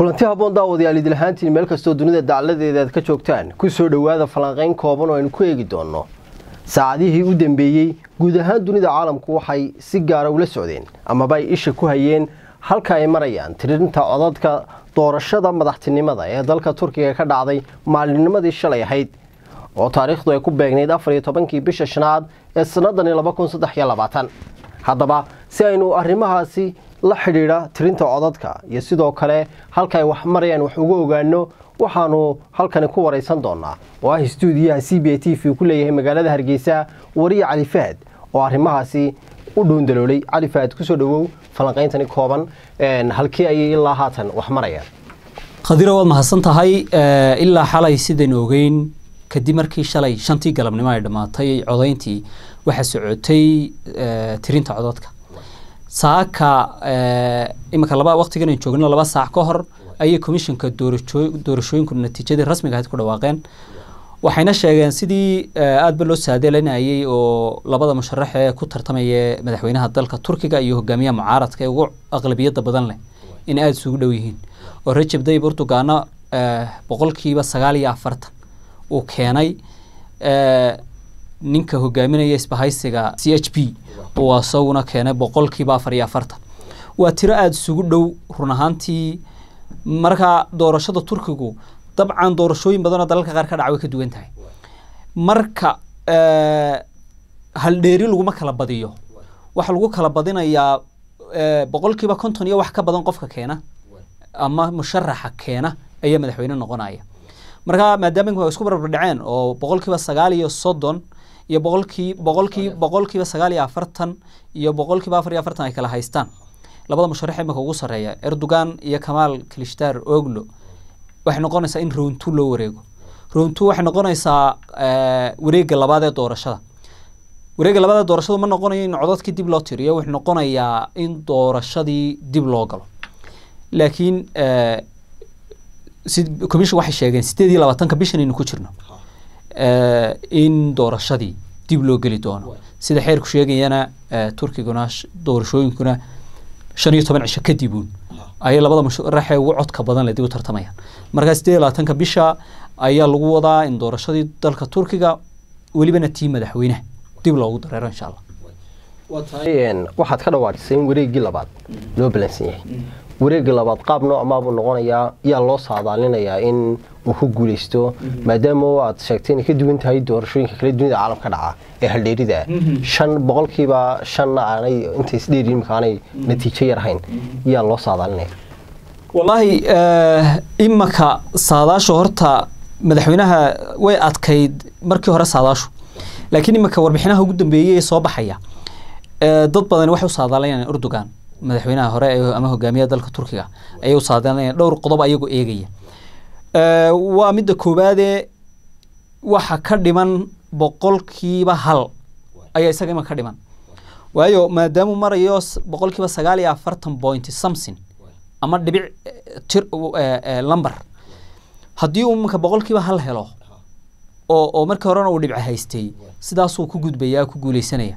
kulanti habboon daawadayaal idil ahaantiin meel kastoo dunida dacladeeda aad ka joogtaan ku soo dhowaada falanqayn kooban oo aynu ku eegi doonno saacadihii u dambeeyey guud ahaan dunida caalamku waxay si gaara ula socdeen amaba ay isha ku hayeen halka ay marayaan tirinta codadka doorashada madaxtinimada ee dalka turkiga ka dhacday maalinimadii shalay ahayd oo taariikhdu ay ku beegnayd afar iyo tobankii bisha shanaad ee sanadani laba kun saddex iyo labaatan haddaba si aynu arrimahaasi la xidhiidha tirinta codadka iyo sidoo kale halka ay wax marayaan wax uga ogaano waxaanu halkani ku waraysan doonaa oo ah stuudiyaha c b a t v ku leeyahay magaalada hargeysa wariye cali fahad oo arrimahaasi u dhuundaloolay cali fahad kusoo dhawow falanqayntani kooban halkii ayay ilaa haatan wax marayaan khadiro waad mahadsan tahay ilaa xalay sidaynu ogeyn kadib markii shalay shantii galabnimo ay dhammaatay codayntii waxaa socotay tirinta codadka saaka iminka laba waqtigan aynu joogno laba saac ka hor ayay komishanka doorashooyinku natiijadii rasmiga ahayd ku dhawaaqeen waxayna sheegeen sidii aadba loo saadeelanayay oo labada musharax ee ku tartamaya madaxweynaha dalka turkiga iyo hogaamiyaha mucaaradka ee ugu aqlabiyada badan leh in aada isugu dhow yihiin oo rajab dayib urdugaana boqolkiiba sagaal iyo afartan uu keenay ninka hogaaminaya isbahaysiga c h p uu isaguna keenay boqolkiiba afar iyo afartan waa tiro aada isugu dhow run ahaantii marka doorashada turkigu dabcan doorashooyin badanoo dalalka qaar ka dhaca way ka duwan tahay marka haldheeri laguma kala badiyo waxaa lagu kala badinayaa boqolkiiba konton iyo wax ka badan qofka keena ama musharaxa keena ayaa madaxweyne noqonaya marka maadaama isku barbardhaceen oo boqolkiiba sagaal iyo soddon iyo boqolkii boqolkii boqolkiiba sagaal iyo afartan iyo boqolkiiba afar iyo afartan ay kala haystaan labada musharax imika ugu sarreeya erdogan iyo kamaal klishtar oglo waxay noqonaysaa in rowntu loo wareego rowntu waxay noqonaysaa wareega labaad ee doorashada wareega labaad ee doorashadu ma noqonayo in codadkii dib loo tiriyo wuxuu noqonayaa in doorashadii dib loo galo laakiin commission waxay sheegeen sideed iyo labaatanka bishan aynu ku jirno in doorashadii dib loo geli doono sida xeerku sheegayana turkiguna doorashooyinkuna shan iyo toban cisho kadibuun ayay labada musharaxee ugu codka badan le dib u tartamayaan markaa sideed iyo labaatanka bisha ayaa lagu wadaa in doorashadii dalka turkiga welibana tii madaxweynaha dib loogu dareero insha allah waxaad ka dhawaajisay in wareegii labaad loo balansan yahay wareegga labaad qaab noocmaabuu noqonayaa yaa loo saadaalinayaa in uu ku guuleysto maadaama aad sheegtay inay ka duwan tahay doorashooyinka kale dunida caalamka dhaca ee haldheerida shan boqolkiiba shanna aanay intay isdheeri imika aanay natiijo yar ahayn yaa loo saadaalinaya wallaahi imaka saadaashu horta madaxweynaha way adkayd markii hore saadaashu laakiin imika warbixinaha ugu dambeeyey ee soo baxaya dad badan waxay u saadaalinayaan erdogan madaxweynaha hore ama hogaamiyaha dalka turkiga ayay u saadaalinayaan dhowr qodob ayagoo eegaya waa midda koowaadee waxa ka dhiman boqolkiiba hal ayaa isaga ima ka dhiman waayo maadaamuu marayo boqolkiiba sagaal iyo afartan point something ama dhibic tir lumber haddii uu iminka boqolkiiba hal helo oo oo markii horena uu dhibca haystay sidaasuu ku gudbaya ku guuleysanaya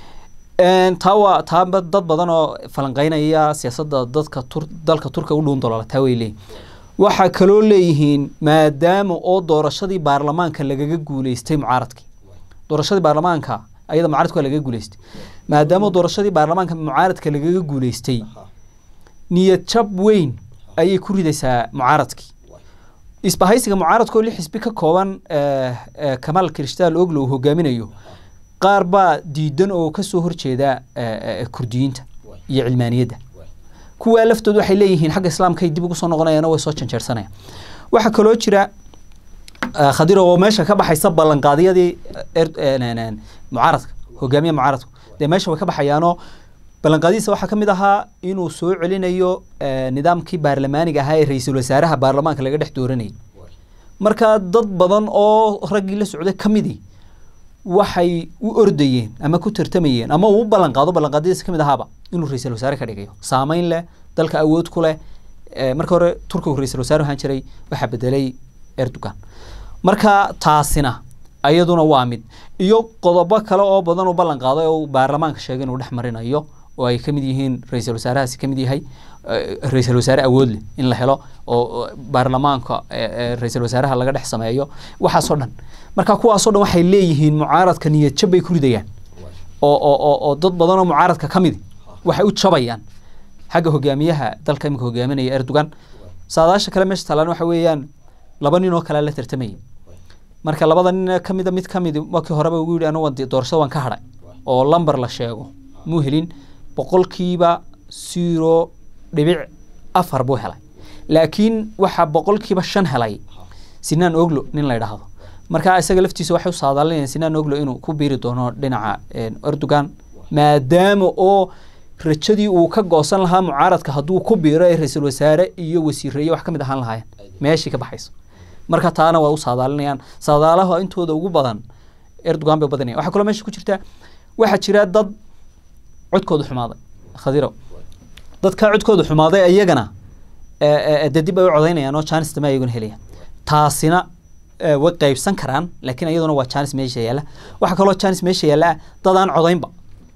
taa waa taa dad badan oo falanqeynaya siyaasadda dadka tur dalka turkiga u dhuun dolola taa way leeyihin waxaa kaloo leeyihiin maadaama oo doorashadii baarlamaanka lagaga guuleystay mucaaradkii doorashadii baarlamaanka ayada mucaaradka waa lagaga guuleystay maadaama doorashadii baarlamaanka mucaaradka lagaga guuleystay niyad jab weyn ayay ku ridaysaa mucaaradkii isbahaysiga mucaaradka oo lix xisbi ka kooban kamaal krishtaal oglo uu hogaaminayo qaar baa diidan oo kasoo horjeeda kurdiyiinta iyo cilmaaniyadda kuwaa laftooda waxay leeyihiin xagga islaamkay dib ugu soo noqonayaan way soo janjeersanayaan waxaa kaloo jira khadiro oo meesha ka baxaysa ballanqaadyadii mucaaradka hogaamiya mucaaradku dee meesha way ka baxayaanoo ballanqaadihiisa waxaa ka mid ahaa inuu soo celinayo nidaamkii baarlamaaniga ahaa ee ra-iisul wasaaraha baarlamaanka laga dhex dooranayay marka dad badan oo raggii la socday ka midii waxay u ordayeen ama ku tartamayeen ama uu u ballanqaado ballanqaadyadiisa ka mid ahaaba inuu ra-iisul wasaare ka dhigayo saameyn leh dalka awood ku leh marka hore turkigu ra-iisul wasaare ahaan jiray waxaa bedelay erdogan marka taasina ayaduna waa mid iyo qodobo kale oo badan u ballan qaaday oo baarlamaanka sheegay inuu dhex marinayo oo ay kamid yihiin ra-iisul wasaarahaasi kamid yahay ra-iisul wasaare awood leh in la helo oo baarlamaanka ra-iisul wasaaraha laga dhex sameeyo waxaasoo dhan marka kuwaasoo dhan waxay leeyihiin mucaaradka niyad jab bay ku ridayaan oo oo oo oo dad badan oo mucaaradka ka midi waxay u jabayaan xagga hogaamiyaha dalka imika hogaaminaya erdogan saadaasha kale meesha taalaan waxa weeyaan laba nin oo kale la tartamaya marka labada nin ka mida mid ka midi markii horeba ugu yidhi anigu doorashada waan ka hadhay oo lamber la sheego muu helin boqolkiiba zero dhibic afar buu helay laakiin waxaa boqolkiiba shan helay sinaan oglo nin la yidhaahdo marka isaga laftiisa waxay u saadaalinayaan sinaan oglo inuu ku biiri doono dhinaca erdogan maadaama oo rajadii uu ka goosan lahaa mucaaradka hadduu ku biiro ee ra-iisul wasaare iyo wasiireeye wax ka mid ahaan lahaayeen meeshii ka baxayso marka taana waa u saadaalinayaan saadaalaha intooda ugu badan erdogan bay badanayaan waxaa kaloo meesha ku jirta waxaa jira dad codkooda xumaaday khadiro dadka codkooda xumaaday iyagana dee dib ay u codaynayaan oo jaanis dame ayaguna helayaan taasina way qaybsan karaan laakiin iyaduna waa jaanis meesha yaalla waxaa kaloo jaanis meesha yaalla dad aan codaynba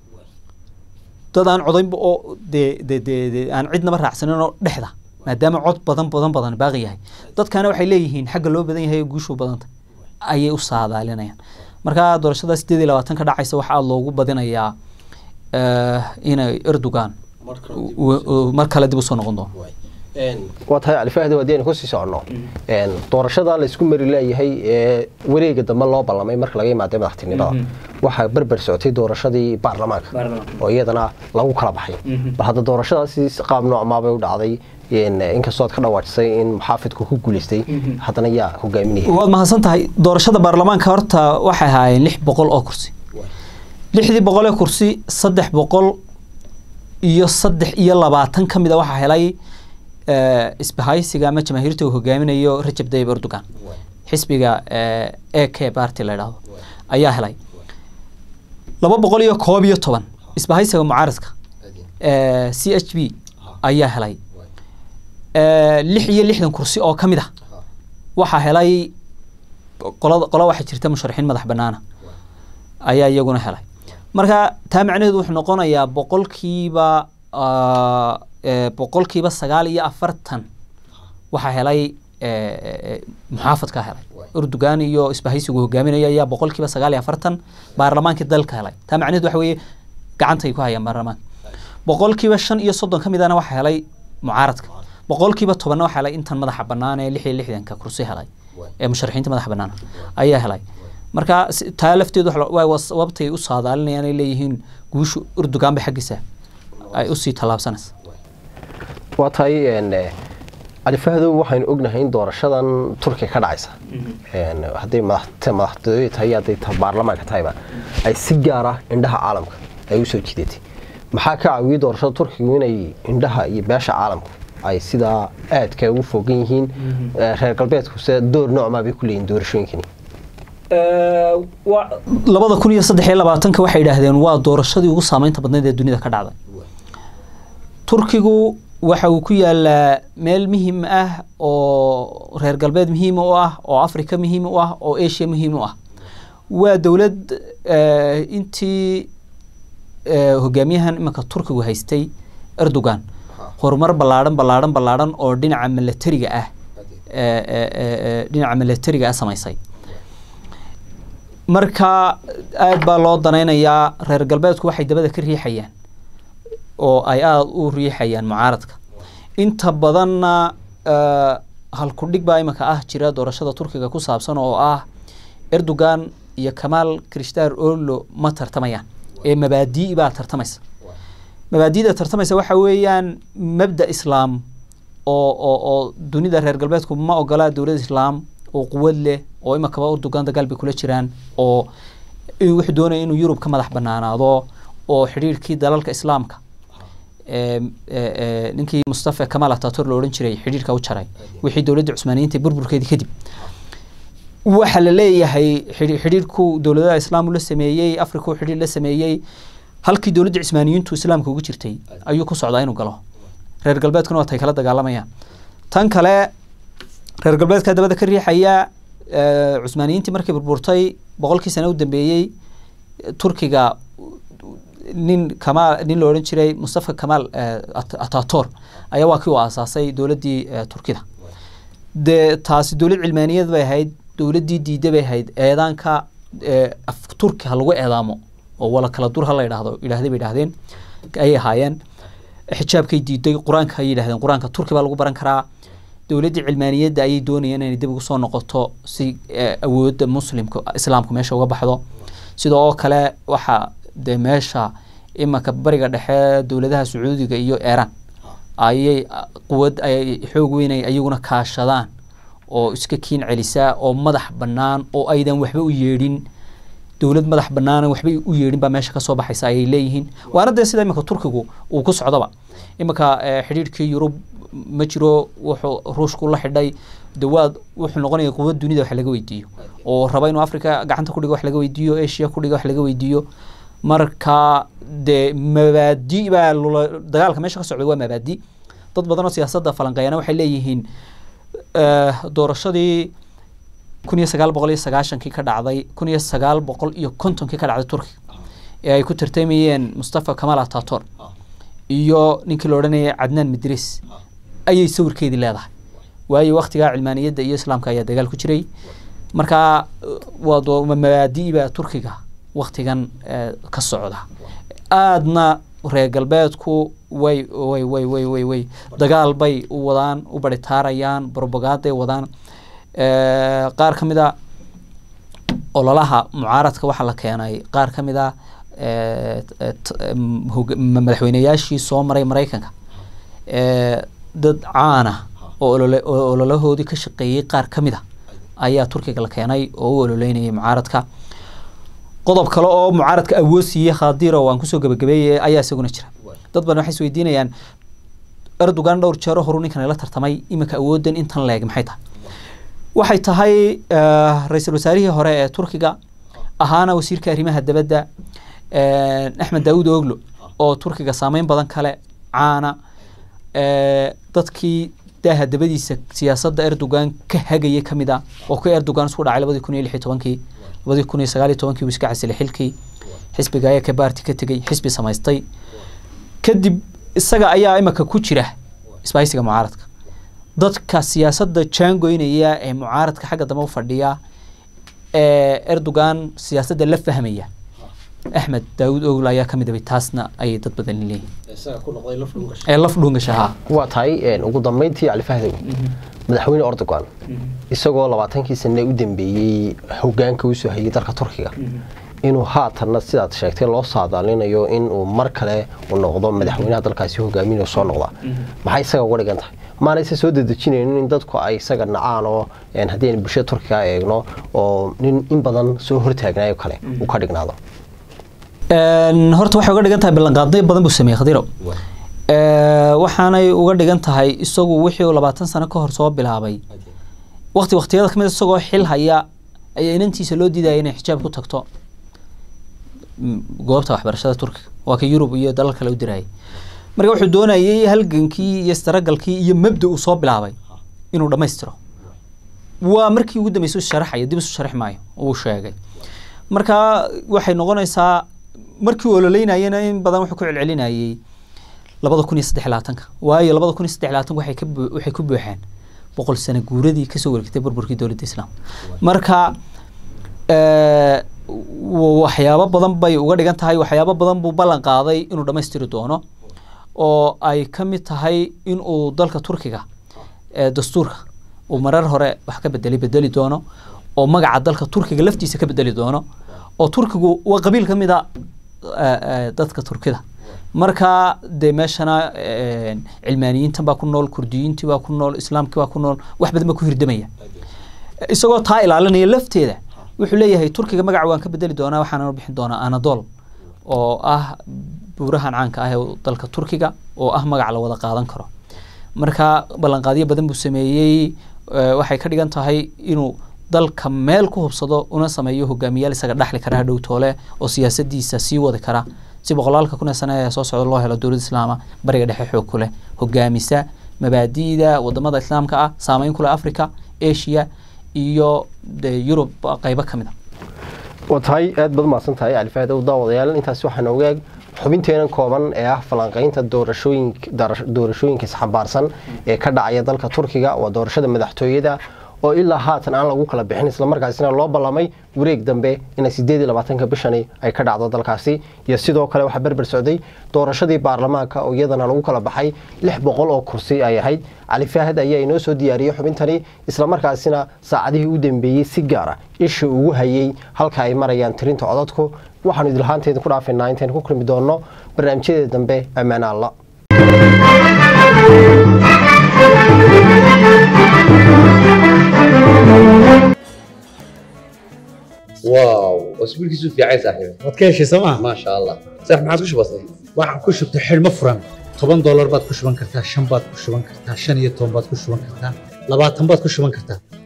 dad aan codaynba oo dee de de de aan cidnaba raacsanin oo dhexda maadaama cod badan badan badan baaqi yahay dadkana waxay leeyihiin xagga loo badan yahay guushu badanta ayay u saadaalinayaan marka doorashada sideed iyo labaatan ka dhacaysa waxaa loogu badinayaa inay erdogan mar kale dib usoo noqon doono waa tahay califahdi haddii aynu kusii soconno doorashada la isku mari leeyahay ee wareega dambe loo ballamay marka laga yimaada madaxtinimada waxaa berber socotay doorashadii baarlamaanka oo iyadana lagu kala baxay bal hadda doorashadaasi qaab noocmaabay u dhacday inkastoo aad ka dhawaajisay in muxaafidku ku guuleystay haddana yaa hogaaminaya waad mahadsan tahay doorashada baarlamaanka horta waxay ahaayeen lix boqol oo kursi lixdii boqol ee kursi saddex boqol iyo saddex iyo labaatan ka mid a waxaa helay isbahaysiga ama jamaahiirta uu hogaaminayo rajab tayyib erdogan xisbiga a k party la yidhaahdo ayaa helay laba boqol iyo koob iyo toban isbahaysiga mucaaradka c h b ayaa helay lix iyo lixdan kursi oo ka mid ah waxaa helay qolada qola waxaa jirta musharaxiin madax banaana ayaa iyaguna helay marka taa macnaheedu wuxuu noqonayaa boqolkiiba boqolkiiba sagaal iyo afartan waxaa helay muxaafadka helay erdogan iyo isbahaysigu hogaaminaya ayaa boqolkiiba sagaal iyo afartan baarlamaankii dalka helay taa macnaheedu waxa weeye gacantay ku hayaan baarlamaanka boqolkiiba shan iyo soddon ka midana waxaa helay mucaaradka boqolkiiba tobanna waxaa helay intan madaxa bannaan ee lix iyo lixdanka kursi helay ee musharaxiinta madaxa bannaan ayaa helay marka taa lafteedu waa sababtay u saadaalinayaan ay leeyihiin guushu erdogan bay xaggiisa ay usii tallaabsanaysa waa tahay califahdow waxaynu ognahay in doorashadan turkiga ka dhacaysa hadday madaxtooye tahay hadday baarlamaanka tahayba ay si gaara indhaha caalamka ay usoo jidatay maxaa ka caawiyey doorashada turkigu inay indhaha iyo beesha caalamku ay sidaa aadka ugu fogan yihiin reer galbeedkuse door noocmaa bay ku leeyihin doorashooyinkani labada kun iyo saddex iyo labaatanka waxay yidhaahdeen waa doorashadii ugu saameynta badneyd ee dunida ka dhacday turkigu waxa uu ku yaalaa meel muhiim ah oo reer galbeed muhiim u ah oo africa muhiim u ah oo asia muhiim u ah waa dowlad intii hogaamiyahan imanka turkigu haystay erdogan horumar ballaadhan ballaadhan ballaadhan oo dhinaca milatariga ah dhinaca milatariga ah samaysay marka aada baa loo danaynayaa reer galbeedku waxay dabada ka riixayaan oo ay aada u riixayaan mucaaradka inta badanna halkudhig baa imanka ah jira doorashada turkiga ku saabsan oo ah erdogan iyo kamaal krishtar orlo ma tartamayaan ee mabaadii baa tartamaysa mabaadiida tartamaysa waxa weeyaan mabda islaam oo oo oo dunida reer galbeedku ma ogola dowlad islaam oo quwad leh oo imankaba erdogan dagaal bay kula jiraan oo wuxuu doonaya inuu yurub ka madax banaanaado oo xidhiirkii dalalka islaamka ninkii mustafa kamal atatur la odhan jiray xidhiirka u jaray wixii dowladda cusmaaniyiinta burburkeedii kadib waxa la leeyahay xidhiirku dowladaha islaam la sameeyey africa uu xidhiir la sameeyey halkii dowladda cismaaniyiintu islaamka ugu jirtay ayuu ku socdaa inuu galo reer galbeedkuna waa tay kala dagaalamayaan tan kale reer galbeedka dabada ka riixaya cusmaaniyiintii markay burburtay boqolkii sane u dambeeyey turkiga nin kamaal nin la odhan jiray mustafa kamaal atator ayaa waa kii u aasaasay dowladdii turkida dee taasi dowlad cilmaaniyad bay ahayd dowladdii diida bay ahayd eedaanka af turki ha lagu eedaamo oo wala kala dur ha la yidhaahdo yidhahday bay yidhahdeen ayay ahaayeen xijaabkay diiday qur-aanka ayay yidhahdeen qur-aanka turki baa lagu baran karaa dowladdii cilmaaniyadda ayay doonayeen inay dib ugu soo noqoto si awoodda muslimka islaamka meesha uga baxdo sidoo oo kale waxaa dee meesha imanka bariga dhexe dowladaha sacuudiga iyo iiraan ayay quwad ayay xoog weynay ayaguna kaashadaan oo iska kiin celisaa oo madax bannaan oo aydan waxba u yeedhin dowlad madax bannaan waxba u yeedhin baa meesha kasoo baxaysa ayay leeyihiin waana dee sida iminka turkigu uu ku socdoba iminka xidhiidhkii yurub ma jiro wuxuu ruushku la xidhay dawaad wuxuu noqonaya quwad dunida wax laga weydiiyo oo raba inuu africa gacanta kudhigo wax laga weydiiyo asia kudhiga wax laga weydiiyo marka dee mabaadi baa dagaalka meesha ka socday waa mabaadi dad badan oo siyaasadda falanqeeyana waxay leeyihiin doorashadii kun iyo sagaal boqol iyo sagaashankii ka dhacday kun iyo sagaal boqol iyo kontonkii ka dhacday turkiga ee ay ku tartamayeen mustafa kamal atator iyo ninkii la odhanayay cadnaan midris ayay sawirkeedii leedahay waayo waktigaa cilmaaniyadda iyo islaamka ayaa dagaal ku jiray marka waa mabaadi'ba turkiga waktigan ka socda aadna reer galbeedku way way way way way way dagaal bay u wadaan u baritaarayaan brobagaday wadaan qaar ka mid a ololaha mucaaradka waxaa la keenay qaar ka mid a madaxweyneyaashii soo maray maraykanka dad caana oo ololahoodii ka shaqeeyey qaar ka mid a ayaa turkiga la keenay oo u ololeynayay mucaaradka qodob kale oo mucaaradka awood siiyey khadiro waan kusoo gabagabeeyey ayaa isaguna jira dad badan waxay isweydiinayaan erdogan dhowr jeero horu ninkan la tartamay iminka awooddan intan leeg maxay tahay waxay tahay ra-iisul wasaarihii hore ee turkiga ahaana wasiirka arrimaha dabadda axmed daawud oglo oo turkiga saameyn badan kale caana dadkii daaha dabadiisa siyaasadda erdogan ka hagayay ka mid a oo ku erdogan isku dhacay labadii kun iyo lix iyo tobankii labadii kun iyo sagaal iyo tobankii uu iska casilay xilkii xisbiga ayaa ka baarti ka tegey xisbi samaystay kadib isaga ayaa imika ku jira isbahaysiga mucaaradka dadka siyaasadda jaangoynaya ee mucaaradka xagga dambe u fadhiya ee erdogan siyaasadda la fahmaya axmed daawud ogle ayaa ka mid abay taasna ayay dad badan leeyihin ee laf dhuungasha haa waa tahay ugu dambeyntii cali fahdow madaxweyne erdogan isagoo labaatankii sane u dambeeyey hogaanka usoo hayay dalka turkiga inuu haatanna sidaad sheegtay loo saadaalinayo inuu mar kale u noqdo madaxweynaha dalkaasi hogaaminayo soo noqda maxay isaga uga dhigan tahay maanayse soo dedejinaynin in dadku ay isaga nacaan oo haddii aynu bulshada turkiga eegno oo nin in badan soo hortaagnaayo kale uu ka dhignaado horta waxay uga dhigan tahay ballanqaadyo badan buu sameeyey khadiro waxaanay uga dhigan tahay isagu wixii uu labaatan sano ka hor soo bilaabay waqti waqtiyada kamid isagoo xil haya ayaa inantiisa loo diidaya inay xijaab ku tagto goobta waxbarashada turkiga waa ka yurub iyo dalal kale u dirayay marka wuxuu doonayay halgankii iyo istaragalkii iyo mabda uu soo bilaabay inuu dhammaystiro waa markii ugu dambeysay u sharaxaya dib isu sharax maayo uu sheegay marka waxay noqonaysaa markii uu ololeynayena in badan wuxuu ku celcelinayay labada kun iyo saddex labaatanka waayo labada kun iyo saddex labaatanka waxay ka waxay ku buuxeen boqol sano guuradii kasoo wareegtay burburkii dowladda islaamka marka waxyaabo badan bay uga dhigan tahay waxyaabo badan buu ballan qaaday inuu dhammaystiri doono oo ay ka mid tahay in uu dalka turkiga dastuurka uu marar hore wax ka bedeli bedeli doono oo magaca dalka turkiga laftiisa ka bedeli doono oo turkigu waa qabiil ka mid a dadka turkida marka dee meeshana cilmaaniyiintan baa ku nool kurdiyiintii baa ku nool islaamkii baa ku nool wax badan baa ku hirdamaya isagoo taa ilaalinaya lafteeda wuxuu leeyahay turkiga magaca waan ka bedeli doonaa waxaana bixin doonaa anadol oo ah buurahan caanka ah ee dalka turkiga oo ah magac la wada qaadan karo marka ballanqaadyo badan buu sameeyey waxay ka dhigan tahay inuu dalka meel ku hubsado una sameeyo hogaamiyaal isaga dhaxli kara hadhow toole oo siyaasadiisa sii wadi kara si boqolaalka kun ee sane ee soo socda loo helo dowladda islaama bariga dhexe xoog ku leh hogaamisa mabaadi'da wadamada islaamka ah saameyn ku leh africa asia iyo de yurub qaybo ka mid a waa tahay aad baad umahadsan tahay cali fahdow daawadayaal intaasi waxaa nooga eeg xubinteenan kooban ee ah falanqaynta doorashooyinka isxambaarsan ee ka dhacaya dalka turkiga waa doorashada madaxtooyada oo ilaa haatan aan lagu kala bixin islamarkaasina loo ballamay wareeg dambe ina sideed iyo labaatanka bishani ay ka dhacdo dalkaasi iyo sidoo kale waxaa berber socday doorashadii baarlamaanka oo iyadana lagu kala baxay lix boqol oo kursi ay ahayd cali faahad ayaa inoo soo diyaariyey xubintani islamarkaasina saacadihii u dambeeyey si gaara isha ugu hayay halka ay marayaan tirinta codadku waxaanu idilhaanteeda ku dhaafaynaa intaynu ku kulmi doonno barnaamijyadeeda dambe ammaan alla واو اسبوع كيسو في عايز صاحبي waad ka heshay sooma ما شاء الله صح ما عاد كش بسيط waxaan ku shubtay xidhmo furan toban doolar baad ku shuban kartaa shan baad ku shuban kartaa shan iyo toban baad ku shuban kartaa labaatan baad ku shuban kartaa